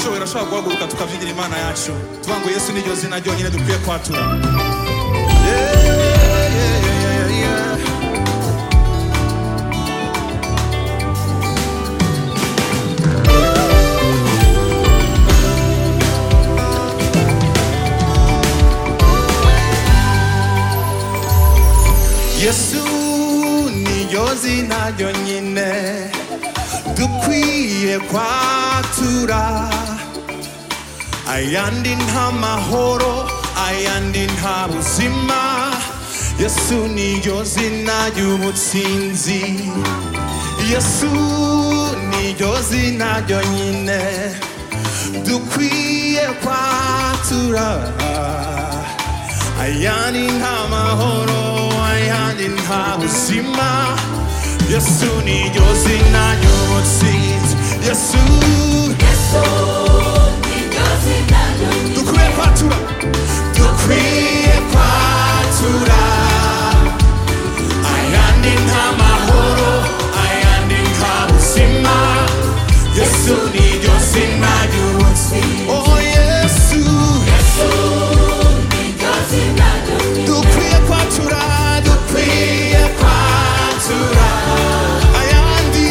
turashobora guhaguruka tukabyigira imana yacu tuvuga ngo yesu ni ryo zina ryonyine dukwiye kwatura yesu niyo zina ryonyine dukwiye kwatura ayandi nta mahoro ayandi nta buzima yesu niyo zina ry'ubutsinzi yesu niyo zina ryonyine dukwiye kwatura ayandi nta mahoro ayandi nta buzima yesu ni ryo zina ry'ubutsinzi yesu dukwiye kwatura dukwiye kwatura ayandi nta mahoro ayandi nta buzima yesu ni ryo zina ry'ubutsinzi oh yesu dukwiye kwatura dukwiye kwatura ayandi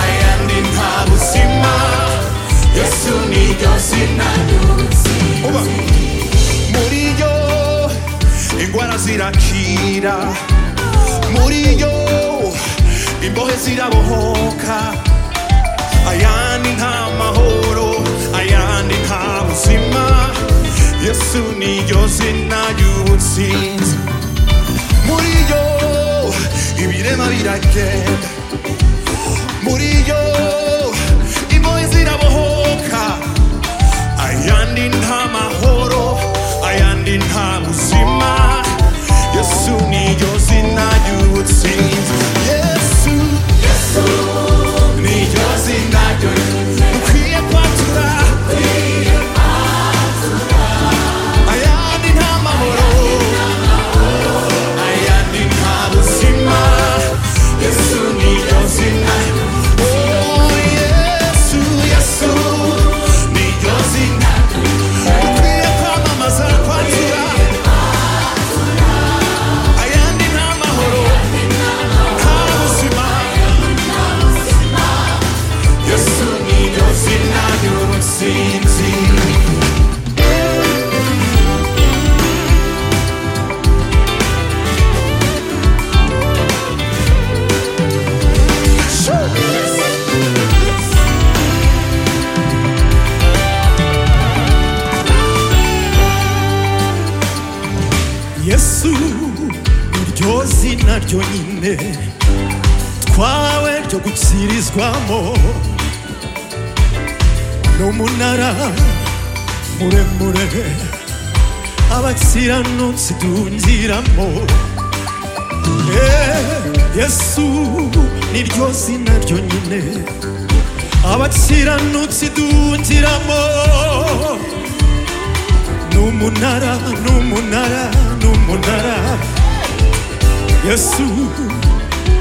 ayandi nta buzima yesu ni ryo zina uba muri yo indwara zirakira muri yo imbohe zirabohoka ayandi nta mahoro ayandi nta buzima yesu ni ryo zina ry'ubutsinzi muri yo ibirema biragenda muri yo imbohe zirabohoka ayandi nta mahoro ayandi nta buzima yesu ni ryo zina ry'ubutsinzi yesu ni ryo zina ryonyine dukwiye kwatura ayandi nta mahoro ayandi nta buzima yesu ni ryo zina Oh, Yesu, Yesu, ni ryo zina. Dukwiye kwamamaza, kwatura. Ayandi nta mahoro, nta buzima. Yesu ni ryo zina ry'ubutsinzi. yesu iryo zina ryonyine twawe ryo gukirizwamo n'umunara muremure abakiranutsi dunziramo Eh, yesu niryo zina ryonyine abakiranutsi dunziramo n'umunara n'umunara n'umunara yesu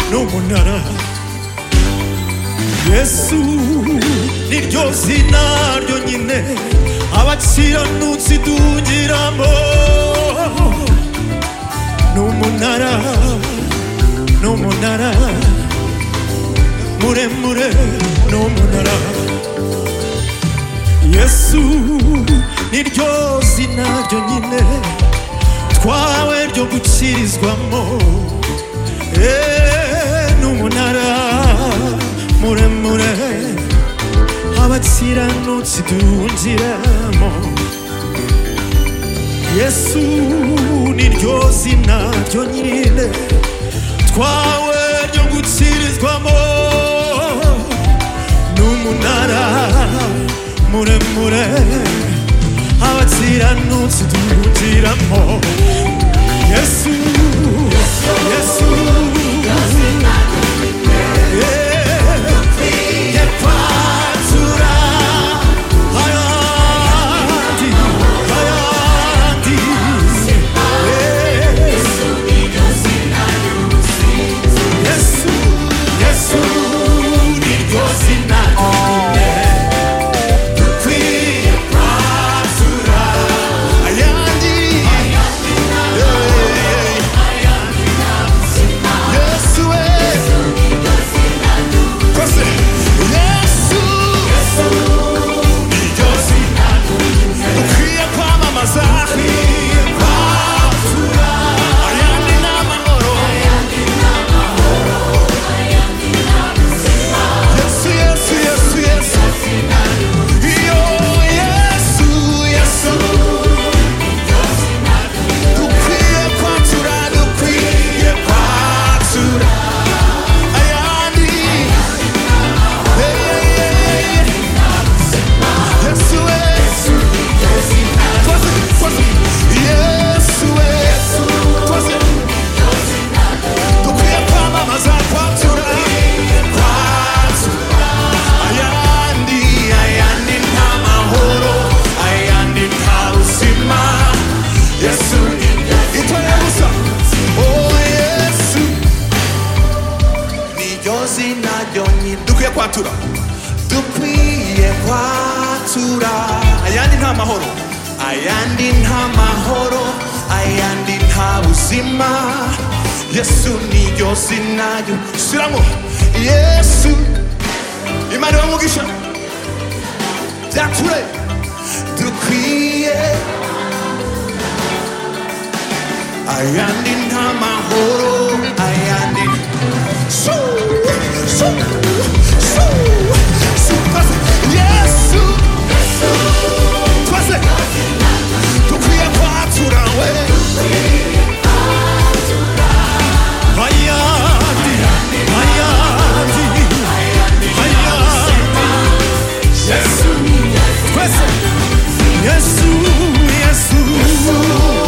n'umunara yesu niryo zina ryonyine abakiranutsi dungiramo n'umunara n'umunara muremure n'umunara yesu ni ryo zina ryonyine twawe ryo gukirizwamo Eh, n'umunara muremure abakiranutsi dunjiramo yesu ni ryo zina ryonyine twawe ryo gukirizwamo n'umunara muremure abakiranutsi duhutiramo yesu yesu Yeah. Yekwazura. Ayandi, ayandi. Yeah. Yesu, Yesu, ni ryo zina ryonyine. kwatura ayandi nta mahoro ayandi nta mahoro ayandi nta buzima yesu niryo zinayo shyiramo yesu imana iba mugisha byature dukwiye ayandi nta mahoro ayandi Shoo, shoo, shoo, shoo. Twese, yesu twese dukwiye kwatura we Hayati, hayati, hayati. Yesu, Yesu, Yesu.